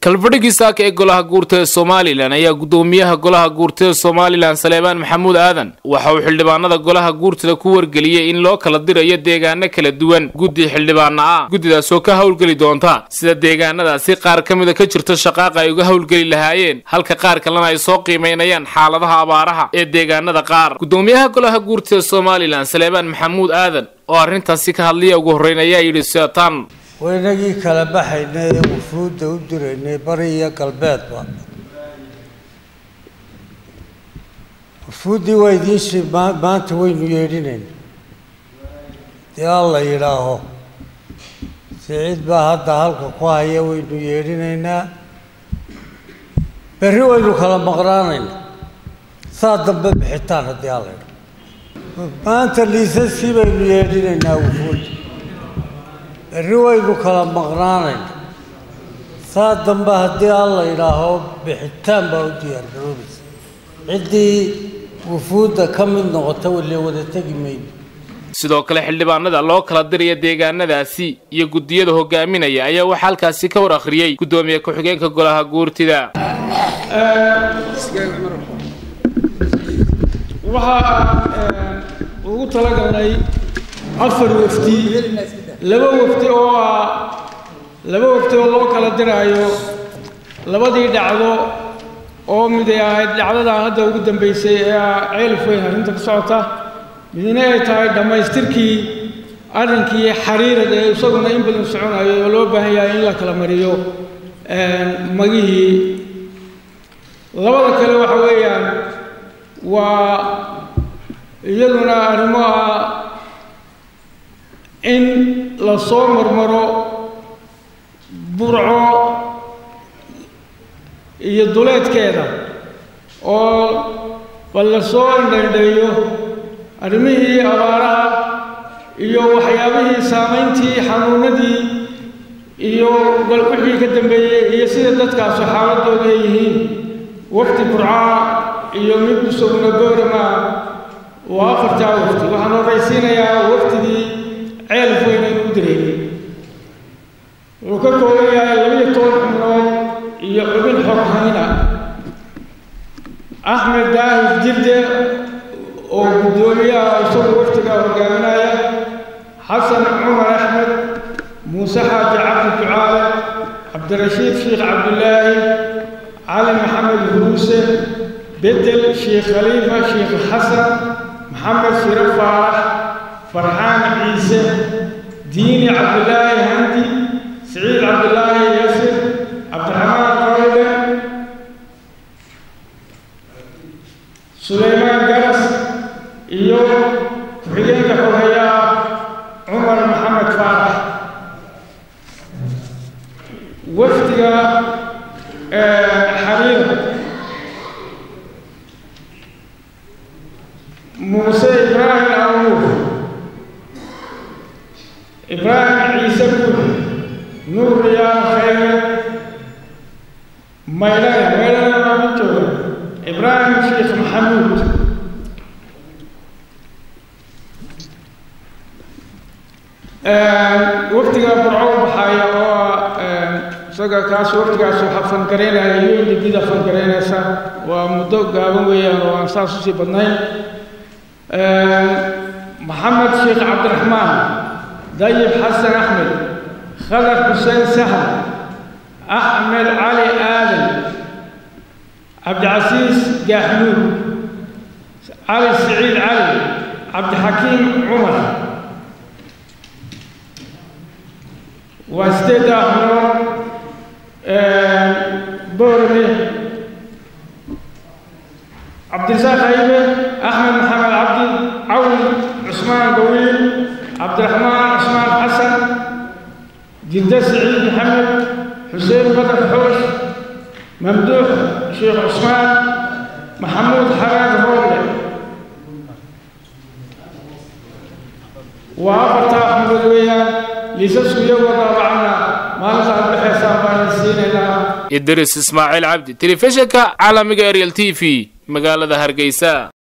kalfadhigii saaka ee golaha guurta ee somalilan ayaa guddoomiyaha golaha guurtada somalilan saleebaan maxamuud aadan waxa uu xildhibaanada golaha guurtada ku wargeliyey in loo kala dirayo deegaano kala duwan guddi xildhibaana ah guddidaasoo ka howlgeli doonta sida deegaanadaasi qaar ka mida ka jirta shaqaaqa ay uga howlgeli lahaayeen halka qaar kalena ay soo qiimaynayaan xaaladaha abaaraha ee deegaanada qaar guddoomiyaha golaha guurtada somalilan saleebaan maxamuud aadan oo arrintaasi ka hadlaya ugu horreyn ayaa yidhi seetaan waynagii kala baxaynay ee wufuudda u diraynay bari iyo galbeedba wufuuddii waa idiinsi maanta waynu yeedhinayna dee alla yidhaaho siciid baa hadda halka ku haya waynu yeedhinaynaa berri waynu kala maqnaanayna saa dambe bixitaan haddii alla yidhaho maanta liisaskii baynu yeedhinaynaa wufuudda berri waynu kala maqnaanayna saa dambe haddii alla yidhaaho bixitaan baa u diyaargaroobaysa ciddii wufuudda ka mid noqota wale wada tegi mayno sidoo kale xildhibaanada loo kala diraya deegaanadaasi iyo guddiyada hogaaminaya ayaa waxaa halkaasi ka war akhriyey guddoomiye ku-xigeenka golaha guurtida waxaa ugu talagalnay afar wafdi laba wafdi oo ah laba wafdi oo loo kala diraayo labadii dhacdo oo miday ahayd dhacdadan hadda ugu dambeysay ee ah ceelif weyn arrinta ka socota midna ay tahay dhammaystirkii arrinkii xariirad ee isaguna in badan soconayo oo loo baahan yahay in la kala mariyo magihii labada kale waxa weeyaan waa iyaduna arrimo ah in la soo marmaro burco iyo duleedkeeda oo bal la soo indhaydhaeyo arrimihii abaaraha iyo waxyaabihii saamayntii xanuunadii iyo bal wixii ka dambeeyey iyo sida dadkaasu xaaladooda ay yihiin waqti burcaa iyo mid isaguna goorama waa afartaa wafti waxaan horraysiinayaa waftigii ceelf weyn aynu u diraynay wuxuu ka kooban yahay labiyo toban xubnood iyo xubin xoghayna axmed daahir jirde oo guddoomiyaha isagu waftiga hogaaminaya xasan cumar axmed muuse xaaji cabdi ducaale cabdirashiid sheekh cabdilaahi cali maxamed huruuse bedel sheekh khaliifa sheekh xasan maxamed shire faarax farxaan ciise diini cabdilaahi handi siciid cabdilaahi yasir cabdiraxmaan qawle sulaymaan garas iyo ku-xigeenka xoghayaa cumar maxamed faarax wafdiga xariira muuse ibraahim awuur ibraahim ciise guur nuur riyaal khayre maydhane maydhane waa mid jooga ibraahim sheekh maxamuud waftiga burco u baxaaya oo isaga kaas waftigaas waxaa fangaraynaya u n dibida fangaraynaysa waa muddo gaaban weeyaan oo aan saas usii badnayn maxamed sheekh cabdiraxmaan dayib xasan axmed khadar xuseen sahl axmed cali aadan cabdicasiis gaaxmuud cali siciid cali cabdixakiim cumar waa sideedda xubnood boorme cabdirasaaq haybe axmed maxamed cabdi cawn cusmaan gawiil cabdiraxmaan cusmaan xasan jidde siciid maxamed xuseen badar xoosh mamduux sheekh cusmaan maxamuud xaraad rooble waa afartaa xubnood weeyaan liisasku iyagoo daabacana maalinta aad baxaysaan baan siinaynaa idris ismaaciil cabdi telefishinka caalamiga ariel t v magaalada hargeysa